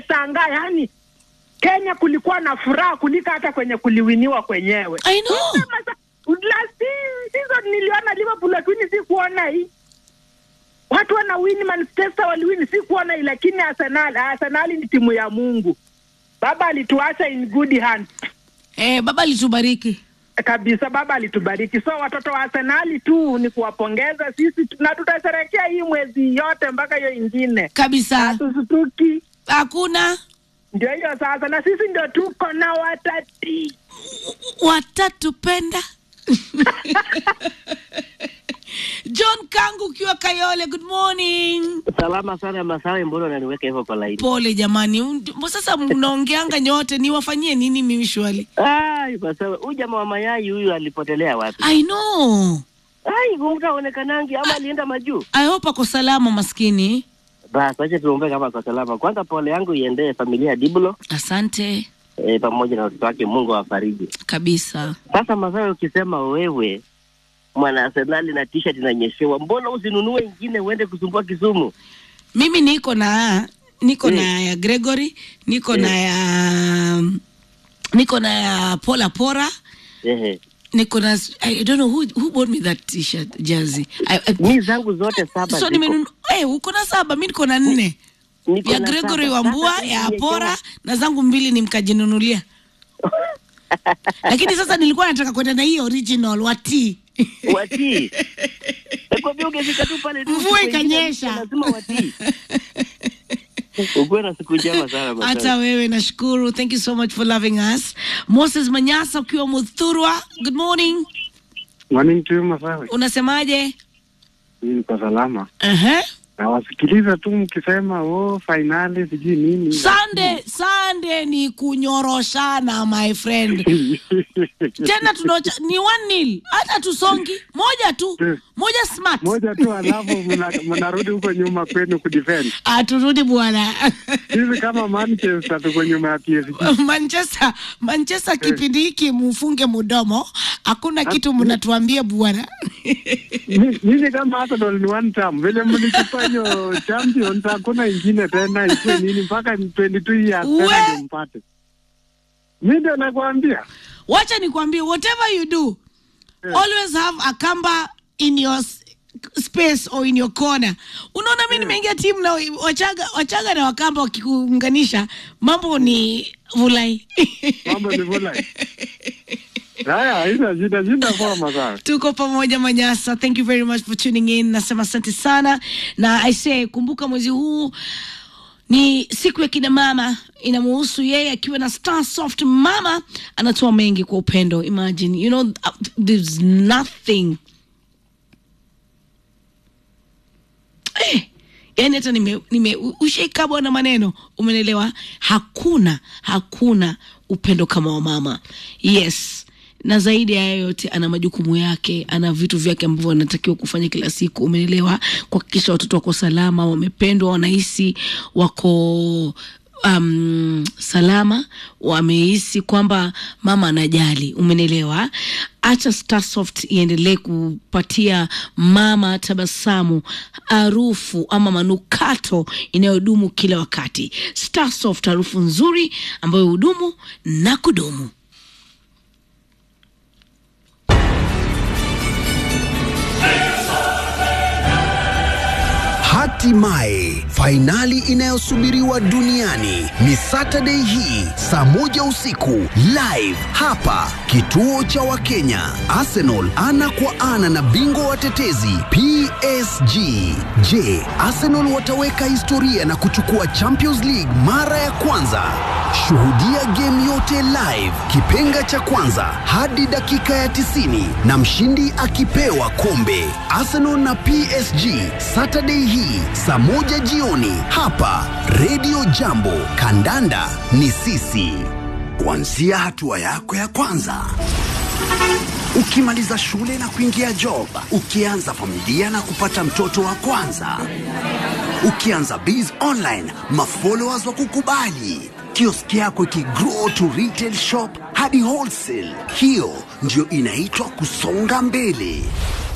nimeshangaa yani Kenya kulikuwa na furaha kuliko hata kwenye kuliwiniwa kwenyewe. I know. Sema sa- Last season niliona Liverpool lakini si kuona hii. Watu wana win Manchester waliwini si kuona hii lakini Arsenal, Arsenal ni timu ya Mungu. Baba alituacha in good hands Eh, baba alitubariki. kabisa, baba alitubariki. So watoto wa Arsenali tu ni kuwapongeza sisi tu- na tutasherehekea hii mwezi yote mpaka hiyo ingine, Kabisa. hatusutuki. Hakuna Ndio hiyo sasa, na sisi ndio tuko na watati watatupenda. John Kangu ukiwa Kayole, good morning. Salama sana Masawe, mbona unaniweka hivyo kwa laini? Pole jamani, Un- sasa mnaongeanga nyote, niwafanyie nini mimi shwali? Ai, Masawe, huyu jamaa wa mayai huyu alipotelea wapi? I know. Ai, kumta aonekanangi ama alienda majuu? I hope ako salama maskini. Basi acha tuombe kama kwa salama. Kwanza pole yangu iendee familia ya Dibulo Asante e, pamoja na watoto wake, Mungu awafariji. kabisa. Sasa Masawe, ukisema wewe mwana Arsenali na t-shirt inanyeshewa, mbona usinunue ingine uende kusumbua Kisumu? Mimi niko na niko Mm. na ya Gregory, niko Mm. na ya niko na ya Pola Pora, Ehe. niko na I don't know who who bought me that t-shirt jersey. I, I, Mi zangu zote saba so ziko. nimenunua eh, uko na saba, mimi niko na nne. Niko ya na Gregory saba. Wambua, Sasa ya nimewekewa- Pora na zangu mbili ni mkajinunulia. Lakini sasa nilikuwa nataka kwenda na hii original wa T. watii ekwambia ungefika tu pale tu Mvua siku ingine, ikanyesha. lazima watii ukuwe na siku njema sana Masawe. Hata wewe nashukuru. Thank you so much for loving us. Moses Manyasa ukiwa Muthurwa. Good morning. Morning to you, Masawe. Unasemaje? Mimi niko salama. Uh-huh. Nawasikiliza tu mkisema oh, fainali sijui nini. Sunday, Sunday ni kunyoroshana my friend. Tena tunaocha ni one nil. Hata tusongi moja tu. Moja smart. moja tu, alafu mna- mnarudi huko nyuma kwenu kudefend. Aturudi bwana. Sisi kama Manchester tuko nyuma ya PSG. Manchester, Manchester kipindi hiki mufunge mudomo. Hakuna kitu mnatuambia bwana. Mi- Nyinyi kama Arsenal ni one term, vile mlichukua hiyo champions, hakuna ingine tena, ikuwe nini mpaka 22 years We- tena ndio mpate. Mi ndio nakwambia wacha nikwambie whatever you do always have a kamba in your s- space or in your corner unaona mi nimeingia timu na wachaga, wachaga na wakamba wakikuunganisha mambo ni vulai mambo ni vula. Haya, haina shida, shida poa Masawe. tuko pamoja manyasa thank you very much for tuning in nasema asante sana na i say kumbuka mwezi huu ni siku ya kina mama inamuhusu yeye akiwa na star soft mama anatoa mengi kwa upendo imagine you know uh, there's nothing eh, yani hata nime, nime ushaikabwa na maneno umenelewa hakuna hakuna upendo kama wa mama yes na zaidi ya hayo yote ana majukumu yake ana vitu vyake ambavyo anatakiwa kufanya kila siku umenelewa kuhakikisha watoto wako salama wamependwa wanahisi wako um, salama wamehisi kwamba mama anajali umenelewa acha starsoft iendelee kupatia mama tabasamu harufu ama manukato inayodumu kila wakati starsoft harufu nzuri ambayo hudumu na kudumu Hatimaye fainali inayosubiriwa duniani ni Saturday hii saa moja usiku live hapa kituo cha Wakenya. Arsenal ana kwa ana na bingwa watetezi PSG. Je, Arsenal wataweka historia na kuchukua Champions League mara ya kwanza? Shuhudia game yote live, kipenga cha kwanza hadi dakika ya 90 na mshindi akipewa kombe. Arsenal na PSG Saturday hii saa moja jioni hapa Radio Jambo. Kandanda ni sisi. Kuanzia hatua yako ya kwanza ukimaliza shule na kuingia job, ukianza familia na kupata mtoto wa kwanza, ukianza biz online, mafollowers wa kukubali, kioski yako ikigrow to retail shop hadi wholesale. Hiyo ndio inaitwa kusonga mbele.